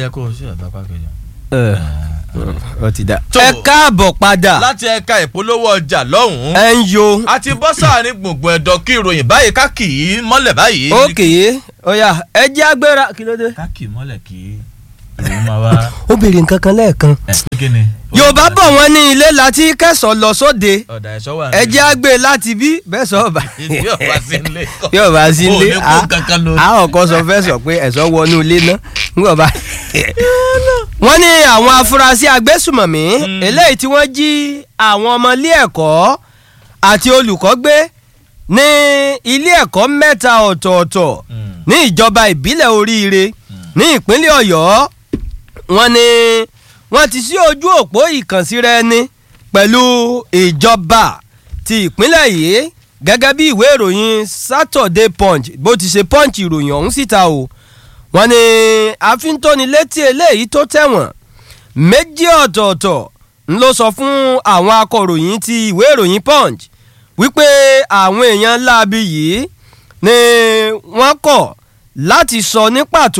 yẹ kó o ṣe ẹ̀dá pàkejì. ó ti dá. Tó. ẹ káàbọ̀ padà láti ẹ̀ka ìpolówó ọjà lọ́hùn-ún ẹ ń yo a ti bọ́ sáàrin gbùngbùn ẹ̀dọ̀ kí ìròyìn báyìí ká kì í mọ́lẹ̀ báyìí. ókè ọ̀yà ẹ jẹ́ agbéra kí ló dé. ká kì í mọ́lẹ̀ kí ìròyìn máa wá. ó béèrè nǹkan kan lẹ́ẹ̀kan. ẹ kí ni. yorùbá bọ̀ wọ́n ní ilé láti kẹsàn-án lọ sóde ọ̀dà ẹ̀ṣọ́ wà ẹ jẹ́ àgbè láti bí bẹ́ẹ̀ sọ ọba bí ọba sí ilé kọ́. bí ọba sí ilé o ò ní kó kankan lórí. àwọn kan sọ fẹ́ sọ pé ẹ̀sọ́ wọnú ilé náà nígbà bá. wọ́n ní àwọn afurasí agbésùmọ̀mí eléyìí tí wọ́n jí àwọn ọmọ ilé ẹ̀kọ́ àti olùkọ́ gbé ní ilé ẹ̀kọ́ mẹ́ta ọ̀tọ̀ọ̀tọ̀ Mm. ní ìjọba ìbílẹ̀ oríire ní ìpínlẹ̀ ọ̀yọ́ wọ́n ní wọ́n ti sí ojú òpó ìkànsíra ẹni pẹ̀lú ìjọba ti ìpínlẹ̀ yìí gẹ́gẹ́ bí ìwé ìròyìn Saturday Punch bó ti ṣe punch ìròyìn ọ̀hún síta o wọ́n ní àfíntónilétí eléyìí tó tẹ̀wọ̀n méjì ọ̀tọ̀ọ̀tọ̀ ń ló sọ fún àwọn akọ̀ròyìn ti ìwé ìròyìn Punch wípé àwọn èèyàn láabi yìí ni wọ́n kọ̀ láti sọ ní pàtó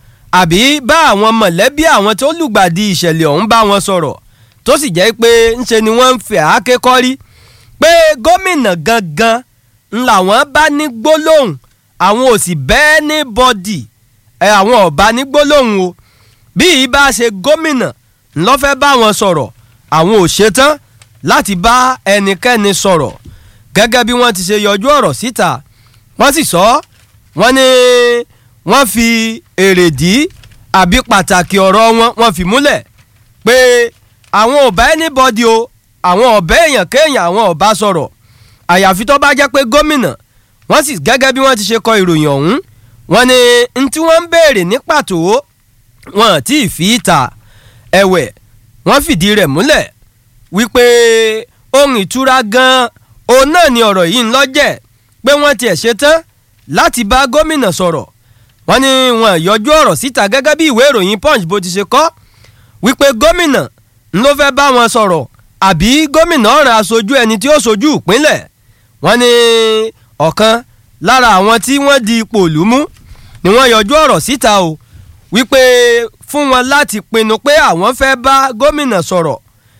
àbí bá àwọn mọ̀lẹ́bí àwọn tó lùgbàdì ìṣẹ̀lẹ̀ ọ̀hún bá wọn sọ̀rọ̀ tó sì jẹ́ pé ńṣe ni wọ́n ń fẹ́ àáké kọ́rí pé gómìnà gangan ń làwọn bá ní gbólóhùn àwọn ò sì bẹ́ẹ̀ ní bọ́dì ẹ àwọn ọba ní gbólóhùn o bí yìí bá ṣe gómìnà ńlọ fẹ́ bá wọn sọ̀rọ̀ àwọn ò ṣetán láti bá ẹnikẹ́ni sọ̀rọ̀ gẹ́gẹ́ bí wọ́n ti ṣe yọjú ọ̀rọ̀ síta wọ́n sì sọ wọ́n ní wọ́n fi èrèdí àbí pàtàkì ọ̀rọ̀ wọn wọ́n fi múlẹ̀ pé àwọn ò bá anybody o àwọn ọ̀bẹ èèyàn kéèyàn àwọn ọ̀bá sọ̀rọ̀ àyàfi tó bá jẹ́ pé gómìnà wọ́n sì gẹ́gẹ́ bí wọ́n ti ṣe kọ ìròyìn ọ̀hún wọ́n ní n tí wọ́n ń béèrè ní pàtó wọn tí ì fi ta ẹ̀wẹ̀ wọ́n fìdí rẹ̀ múlẹ̀ wípé ohun ìtura gan-an òun náà ni ọ̀rọ̀ yìí ń lọ́jẹ̀ pé wọ́n tiẹ̀ ṣetán láti bá gómìnà sọ̀rọ̀ wọ́n ní wọn yọjú ọ̀rọ̀ síta gẹ́gẹ́ bí ìwé ìròyìn punch bó ti ṣe kọ wípé gómìnà ń ló fẹ́ bá wọn sọ̀rọ̀ àbí gómìnà ọ̀ràn aṣojú ẹni tí ó ṣojú ìpínlẹ̀ wọ́n ní ọ̀kan lára àwọn tí wọ́n di ipò òlú mú ni wọ́n yọjú ọ̀rọ̀ síta o wípé fún wọn láti pinnu pé àwọn fẹ́ bá gómìnà sọ̀rọ̀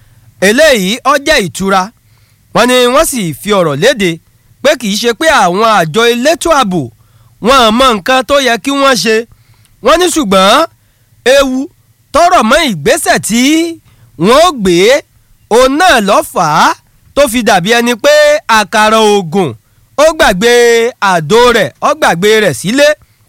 eléyìí ó jẹ́ ìtura wọ́n ní wọ́n sì fi ọ̀rọ̀ léde pé kì í ṣe pé àwọn àjọ elétò ààbò wọn ò mọ nǹkan tó yẹ kí wọ́n ṣe wọ́n ní ṣùgbọ́n ewu tọrọ mọ́ ìgbésẹ̀ tí wọ́n ó gbé òun náà ló fà á tó fi dàbí ẹni pé àkàrà oògùn ó gbàgbé àdó rẹ̀ ó gbàgbé rẹ̀ sílé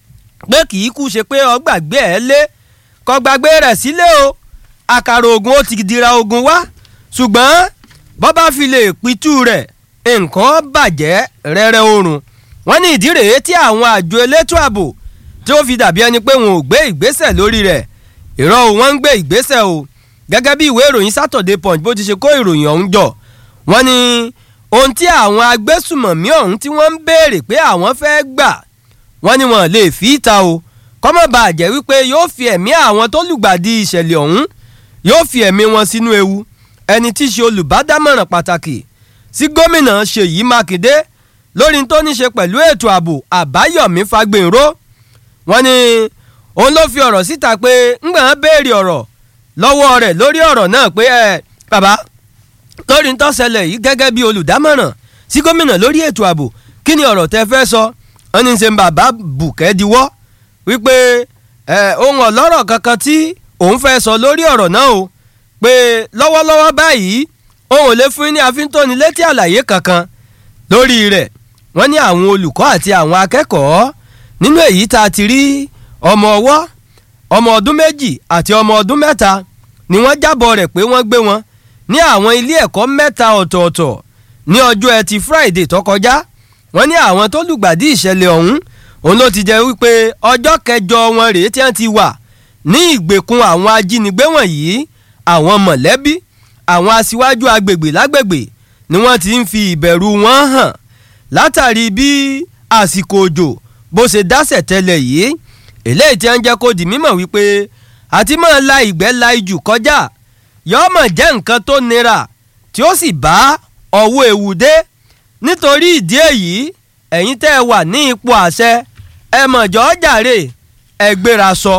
pé kì í kú ṣe pé ó gbàgbé ẹ̀ lé kó gbàgbé rẹ̀ sílé o àkàrà oògùn ó ti dira oògùn wá ṣùgbọ́n bọ́ bá fi lè pitú rẹ̀ nǹkan bàjẹ́ rẹ́rẹ́ oorun wọ́n ní ìdí rèé tí àwọn àjọ elétò ààbò tí ó fi dàbí ẹni pé wọn ò gbé ìgbésẹ̀ lórí rẹ̀ ìrọ̀ o wọ́n ń gbé ìgbésẹ̀ o gẹ́gẹ́ bí ìwé ìròyìn Saturday Punch bó ti ṣe kó ìròyìn ọ̀hún jọ wọ́n ní ohun tí àwọn agbésùmọ̀mí ọ̀hún tí wọ́n ń béèrè pé àwọn fẹ́ gbà wọ́n ní wọn lè fi í ta o kọ́mọ̀ bá jẹ́ wípé yóò fi ẹ̀mí àwọn tó lùgbàdì ìṣẹ̀lẹ̀ ọ̀hún yóò fi ẹ̀mí wọn sínú ewu ẹni tí í ṣe olùbádámọ̀ràn pàtàkì sí gómìnà Ṣèyí Mákindé lórí tó ní ṣe pẹ̀lú ètò ààbò Àbáyọ̀mí Fagbènró wọ́n ní òun ló fi ọ̀rọ̀ síta pé ńgbọ̀n béèrè ọ̀rọ̀ lọ́wọ́ rẹ̀ lórí ọ̀rọ̀ náà pé ẹ bàbá lórí ń tó ṣẹlẹ̀ yìí gẹ́gẹ́ bí olùdámọ̀ràn sí gómìnà lórí ètò ààbò kí ni ọ̀rọ̀ tẹ́ fẹ́ sọ wọ́n ní ṣe ń bàbá bùkẹ́ diwọ́ wípé ẹ ohun ọ̀lọ́rọ̀ kankan tí òun fẹ́ sọ lórí ọ̀rọ̀ náà o pé lọ́wọ́lọ́wọ́ báyìí òun ò lè fún yín ní àfíntóni létí àlàyé kankan lórí rẹ̀ wọ́n ní àwọn olùkọ́ àti àwọn akẹ́kọ̀ọ́ nínú èyí tá a ti rí ọmọ ọwọ́ ọmọ ọdún méjì àti ọmọ ọdún mẹ́ta ni wọ́n jábọ̀ rẹ̀ pé wọ́n gbé wọn ní àwọn ilé ẹ̀kọ́ mẹ́ta ọ̀tọ̀ọ̀tọ̀ ní ọjọ́ ẹtì Friday tó kọjá wọ́n ní àwọn tó lùgbàdì ìṣẹ̀lẹ̀ ọ̀hún òun ló ti jẹ́ wípé ọjọ́ kẹjọ wọn rèé tí wọ́n ti wà ní ìgbèkùn àwọn ajínigbé wọ̀nyí àwọn mọ̀lẹ́bí àwọn aṣíwájú agbègbè lágbègbè ni wọ́n ti ń fi ìbẹ̀rù wọn hàn látàrí bí àsìkò òjò bó ṣe dásẹ̀ tẹ́lẹ̀ yìí eléyìí tí wọ́n jẹ́ kó di mímọ̀ wípé àti máa la ìgbẹ́ la ijù kọjá yọ́mọ̀ jẹ́ nǹkan tó nira tí ó sì bá ọwọ́ ewu dé nítorí ìdí èyí ẹ̀yin tẹ́ ẹ wà ní ipò àṣẹ ẹ mọ̀jọ́ jàre ẹ gbéra sọ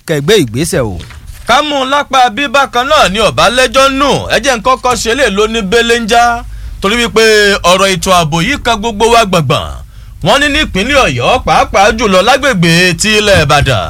kẹgbẹ́ ìgbésẹ̀ o. kámú lápá bí bákan náà ni ọba lẹ́jọ́ nù ẹjẹ́ nǹkan kan ṣe lè ló ní belenja torí wípé ọ̀rọ̀ ètò ààbò yìí kan gbogbo wa gbọ̀ngbọ̀n wọ́n ní nípínlẹ̀ ọ̀yọ́ pàápàá jùlọ lágbègbè ti ilẹ̀ ìbàdàn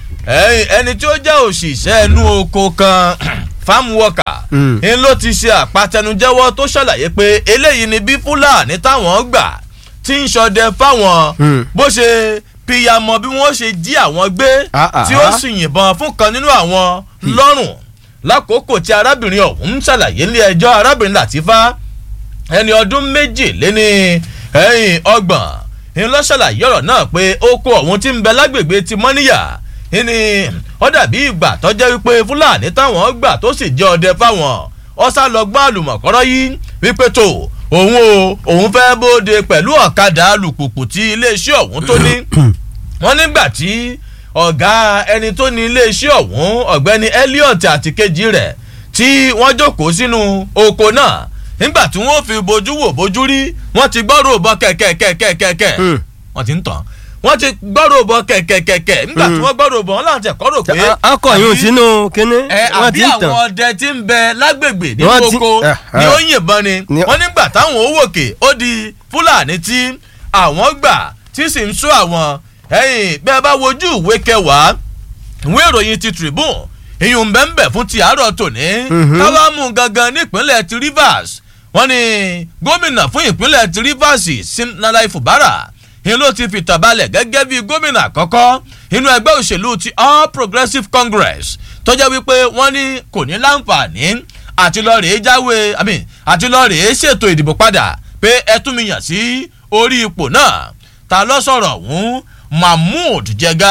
ẹni tí ó jẹ́ òṣìṣẹ́ ẹnu oko kan farm worker ń ló ti ṣe àpatẹnujẹ́wọ́ tó ṣàlàyé pé eléyìí ni bí fúlàní táwọn gbà tí ń ṣọdẹ fáwọn bó ṣe pìyàmọ̀ bí wọ́n ṣe jí àwọn gbé tí ó sì yìnbọn fún kan nínú àwọn lọ́rùn lákòókò tí arábìnrin ọ̀hún ń ṣàlàyé ilé ẹjọ́ arábìnrin làtífá ẹni ọdún méjì lé ní ẹ̀yìn ọgbọ̀n ńlọ ṣàlàyé ọ̀rọ̀ náà pé oko ọ̀hún ti ń bẹ lágbègbè ti mọ́níyà ní ó dàbí ìgbà tó jẹ́ wípé fúlàní táwọn gbà tó sì jẹ́ ọdẹ fáwọn ọ̀sà lọ́gbọ́n àlùmọ̀kọ́rọ́ yìí wípé tó òun o òun fẹ́ bóde pẹ̀lú ọ̀kadà alùpùpù tí iléeṣẹ́ ọ̀hún tó ní wọ́n nígbà tí ọ̀gá ẹni tó ní iléeṣẹ́ ọ̀hún ọ̀gbẹ́ni elliot àti kejì rẹ̀ tí wọ́n jókòó sínú oko náà nígbà tí wọ́n fi bojú wò bojú rí wọ́n ti gbọ́rò bọ́ kẹ̀kẹ̀kẹ̀kẹ̀kẹ̀ wọ́n ti ń tàn wọ́n ti gbọ́rò bọ́ kẹ̀kẹ̀kẹ̀kẹ̀ nígbà tí wọ́n gbọ́rò bọ́ wọn láwọn ti kọ́rò pé. akọ̀yún sínú kínní wọ́n ti ń tàn. àbí àwọn ọdẹ tí ń bẹ lágbègbè nínú oko ni ó yìnbọn ni wọ́n nígbà táwọn ó wòkè ó di fúlàní tí àwọn gbà tí sì ń sọ àwọn ẹ̀yìn bẹ́ẹ̀ bá wojú ìwé kẹwàá ìwé ìròyìn ti tribune ìyún bẹ́ẹ̀nbẹ́ fún ti àárọ̀ tòní káwá mú gangan nípínlẹ̀ ti rivers wọ́n ní gómìnà fún ìpínlẹ̀ ti rivers simnalai fubara ni ló ti fìtàn balẹ̀ gẹ́gẹ́ bí gómìnà àkọ́kọ́ inú ẹgbẹ́ òṣèlú ti all progressives congress tó jẹ́ wípé wọ́n ní kò ní láǹfààní àti lọ rèé jáwé àti lọ rèé ṣètò ìdìbò padà pé ẹ tún mi yàn sí orí ipò náà ta lọ sọ̀rọ̀ ọ̀hún mahmood jẹga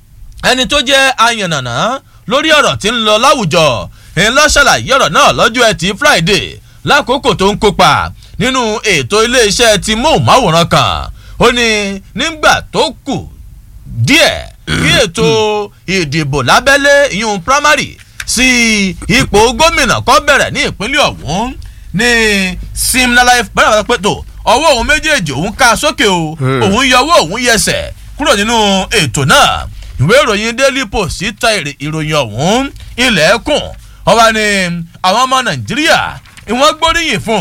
ẹni tó jẹ́ ayànnànà lórí ọ̀rọ̀ tí ń lọ láwùjọ ń lọ ṣàlàyé ọ̀rọ̀ náà lọ́jọ́ ẹtì friday lákòókò tó ń kópa nínú ètò iléeṣẹ́ ti móhùnmáwòrán kan ó ní nígbà tó kù díẹ̀ kí ètò ìdìbò lábẹ́lé ìyún primary sí ipò gómìnà kọ́ bẹ̀rẹ̀ ní ìpínlẹ̀ ọ̀hún ní simnalai bẹ́ẹ̀ bá pẹ́ tó ọwọ́ òun méjèèjì òun ká sókè o òun yọwọ́ òun yẹsẹ̀ kúrò nínú ètò náà ìwé ìròyìn daily post ta ìròyìn ọ̀hún ilẹ̀ ẹ̀kùn ọba ni àwọn ọmọ nàìjíríà ìwọ́n gbóríyìn fún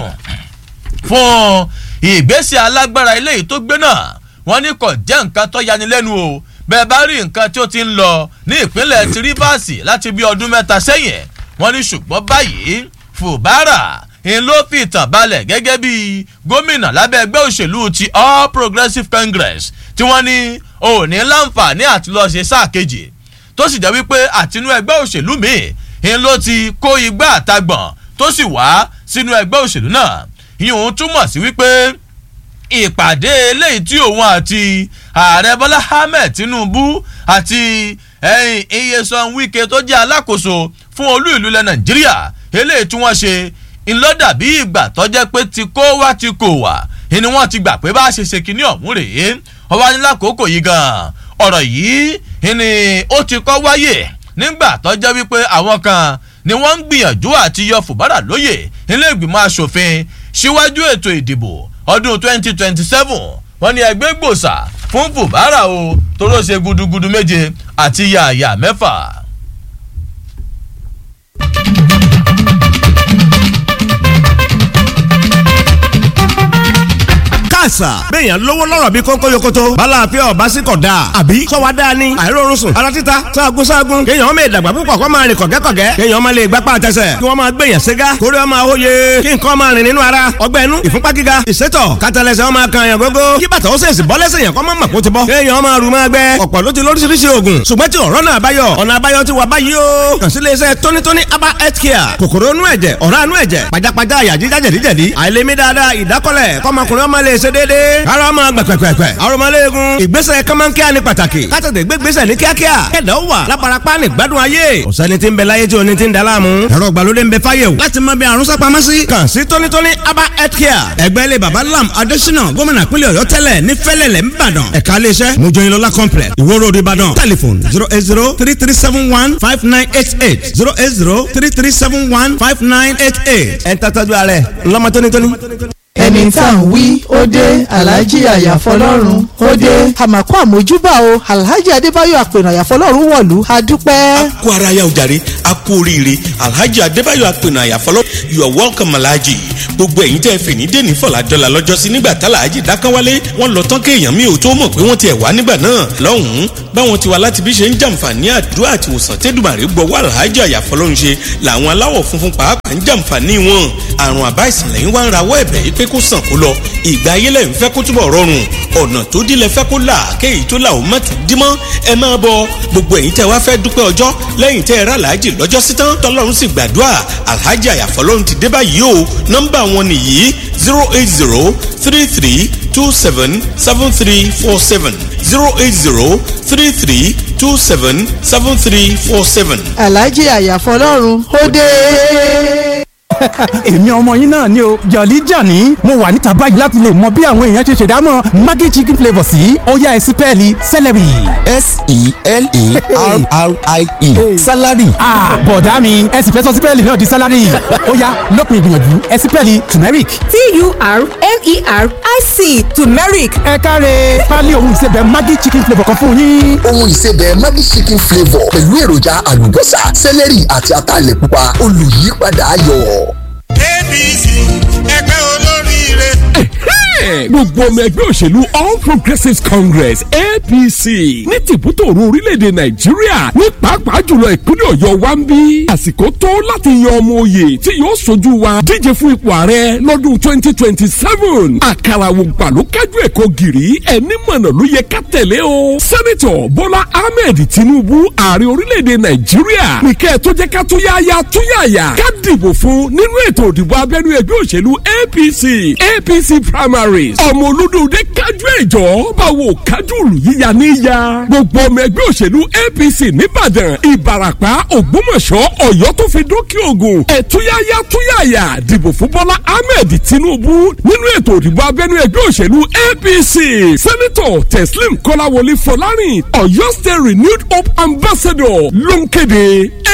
fún ìgbésẹ̀ alágbára eléyìí tó gbé náà wọ́n ní kò jẹ́ nǹkan tó yanilẹ́nu o bẹ́ẹ̀ bá rí nǹkan tí ó ti ń lọ ní ìpínlẹ̀ ti rivers láti bí ọdún mẹ́ta sẹ́yìn wọ́n ní ṣùgbọ́n báyìí fùbárà ń ló fi ìtàn balẹ̀ gẹ́gẹ́ bí gómìnà lábẹ́ ẹgbẹ́ òṣèlú ti all progressives congress tí wọ́n ní òní láǹfààní àti lọ́ọ́ ṣe sáà kejì tó sì jẹ́ wípé àtinú ẹgbẹ́ òṣèlú míì ń ló ti kó igbá àtagbọ̀n tó sì wá sínú ẹgbẹ́ òṣèlú náà ìyóhun túmọ̀ sí wípé ìpàdé eléyìí tí òun àti ààrẹ bọ́lá ahmed tinubu àti iyesan wike tó jẹ́ alákòóso fún olú ìlú ilẹ̀ nàìjíríà eléyìí tí wọ́n ṣe ńlọ́dà bí ìgbà tó jẹ́ pé ti kó wá ti kò wá ni wọ́n ti gbà pé bá a ṣe ṣe kinní ọ̀hún rèé ọba ní lákòókò yìí gan ọ̀rọ̀ yìí ni ó ti kọ́ wáyè nígbà tó jẹ́ wípé àwọn kan ni wọ́n ń gbìyànjú àti yọ fùbárà lóyè nílé ìgbìmọ̀ asòfin síwájú ètò ìdìbò ọdún 2027 wọ́n ní ẹgbẹ́ gbòòsà fún fùbárà o toró ṣe gudugudu méje àti yàyà mẹ́fà. àṣà. béèyàn lówó lọ́rọ̀ bí kónkó yokoto. bala àfẹ́ ọ̀bá sí kọ̀ da. àbí sọ́wọ́ dáa ni. àìrórun sùn. ara títa sáàgùn sáàgùn. kéèyàn ọmọ ìdàgbà púpọ̀ kó máa rìn kọ̀gẹ́kọ̀gẹ́. kéèyàn ọmọ lè gbapá àtẹsẹ̀. kí wọ́n máa gbèyàn ségá. kórè ọmọ àwòye. kí nǹkan máa rìn nínú ara. ọgbẹ́ inú ìfúnpá gíga. ìsétọ̀ kátàlẹ́sẹ̀ ọmọ kan yàn gógó. kí bàtà ó sèṣì bọ́ lẹ́sẹ̀ yàn kọ́ mọ́ mọ̀ kó ti bọ́. kéèyàn ọmọ rù máa gbẹ. ọ̀pọ̀ ló ti lóríṣiríṣi oògùn. ṣùgbọ́n tí ọ̀rọ̀ náà báyọ̀. ọ̀nà àbáyọ ti wà báyìí o. kàn sí iléeṣẹ́ tónítóní aba health care. kòkòrò inú ẹ̀jẹ̀ ọ̀rá inú ẹ̀jẹ̀ pajápajá àyà jíjá jẹ̀díjẹ̀dí. àìlèmí dáadáa ìdákọ́lẹ̀ kọ́mọkùnrin ọmọ lè ṣe déédéé. ara ọmọ gbẹ̀gbẹ̀gbẹ̀. arọmọléegun. ìgbésẹ̀ kọ́mọ́nkíá ni pàtàkì. kátàtẹ̀ gbégbésẹ̀ ní kíákíá. kẹ̀dá ó wà lábarapá ní gbádùn ayé. ọ̀sẹ́ni tí ń bẹ láyé tí o ní ti ń da láàmú. ẹ̀rọ ìgbàlódé ń bẹ fáyé o. láti mọ bí àrùn sápamọ́ sí. kàn sí tónítóní aba health care. ẹgbẹ́ ilé baba lam adésínà gómìnà pínlẹ̀ ọ̀yọ́ tẹ́lẹ̀ ní fẹ́lẹ̀lẹ̀ ńbàdàn. ẹ̀ka iléeṣẹ́ mojoyinlola complex ìwó road ìbàdàn. telephone zero eight zero three three seven one five nine eight eight zero eight zero three three seven one five nine eight eight. ẹ̀ ń tàtàjú alẹ́ ńlọ́mọ tónítóní. ẹni tá à ń wí ó dé alhaji àyàfọlọ́run ó dé. àmàkù àmójúbà o alhaji adébáyọ̀ àpènà àyàfọlọ́run wọ̀lú a dúpẹ́. kú ara ya ojàre a kú oríire alhaji adébáyọ̀ àpènà àyàfọlọ́ you are welcome alhaji gbogbo ẹ̀yin tẹ́ fè ní dèní fọ̀làdọ́là lọ́jọ́sí nígbà tálàájì dákánwálé wọ́n lọ tán kéèyàn mi ò tó mọ̀ pé wọ́n ti ẹ̀ wá nígbà náà lọ́hùn-ún báwọn ti wá láti bí ṣe ń jàǹfààní àdúrà àti ìwòsàn tẹ́dùmàrè gbọ́wọ́ alhaji àyàfọlọ́run ṣe làwọn aláwọ̀ funfun pàápàá ń jàǹfààní wọn àrùn àbá ìsìnlẹ̀ yín wá ń rawọ́ ẹ̀bẹ̀ yìí pé kó sàn kó lọ ìgbà ayé lẹ́yìn fẹ́ kó túbọ̀ rọrùn ọ̀nà tó dílé fẹ́ kó là kéyìí tó là ó má tún dímọ́ ẹ máa bọ gbogbo ẹ̀yin tẹ́ wá fẹ́ dúpẹ́ ọjọ́ lẹ́yìn tẹ́ ẹ rà láàjì lọ́jọ́ sí tán tọ́lọ́run sì gbàdúrà alhaji àyàfọ́lọ́run ti dé báyìí o nọ́mbà wọn nìyí zero eight zero three three two seven seven three four seven zero eight zero three three two seven seven three four seven. alhaji àyàfọlọ́run ó dé èmi ọmọ yín náà ni o jọ̀lí jàní mo wà níta báyìí láti lè mọ bí àwọn èèyàn ṣe ṣèdámọ̀ maggi chicken flavour sí ọ̀yá ẹ̀sìn pẹ́ẹ́lí celery. s-e-l-e-r-r-i-e salary. bọ̀dá mi ẹ̀sìn fẹ́ sọ sí pẹ́ẹ́lí náà di salary ọ̀yá lópin ìgbìyànjú ẹ̀sìn pẹ́ẹ́lí turmeric. t-u-r-m-e-r-i-c turmeric. ẹ káre pálí ohun ìsebẹ̀ maggi chicken flavour kan fún yín. ohun ìsebẹ̀ maggi chicken flavour pẹ̀lú èròjà àlùbọ́sà celery àti ataalẹ̀ pupa olùyípadà ayọ̀. apc ẹgbẹ́ olóríire. gbogbo ọmọ ẹgbẹ́ òṣèlú all progressives congress apc ní tìbútòrò orílẹ̀-èdè nàìjíríà ní pàápàá jùlọ ìpínlẹ̀ ọ̀yọ́ wa ń bí àsìkò tó láti yan ọmọ òye tí yóò sojú wa díje fún ipò ààrẹ lọ́dún twenty twenty seven àkàrà ògbà ló kájú ẹ̀kọ́ gìrì ẹni mọ̀nà ló yẹ ká tẹ̀lé o sẹ́nitọ̀ bọ́lá ahmed tinubu ààrẹ orílẹ̀-èdè nàìjíríà nìkẹ́ tó jẹ́ ká tó yáyà tó yáyà ká dìbò fún nínú ètò òdìbò abẹ́nú ẹgbẹ́ òṣèlú apc apc primaries ọmọ olódòdó kájú ẹ̀jọ́ báwo kájú olùyíya níyà gbogbo ọmọ ẹgbẹ́ òṣèlú apc nìbàdàn ìbàràpá ògbómọ̀ṣọ́ ọ̀yọ́ tó fi dókè ògùn ẹ̀túyáyá túyàyà dìbò fún bọ́lá ahmed tinubu nínú ètò òdìbò abẹ́nú ẹgbẹ́ òṣèlú apc sẹ́nitọ̀ teslim kọ́láwọlé fọlárìn ọ̀yọ́ state renewed hope ambassador ló ń kéde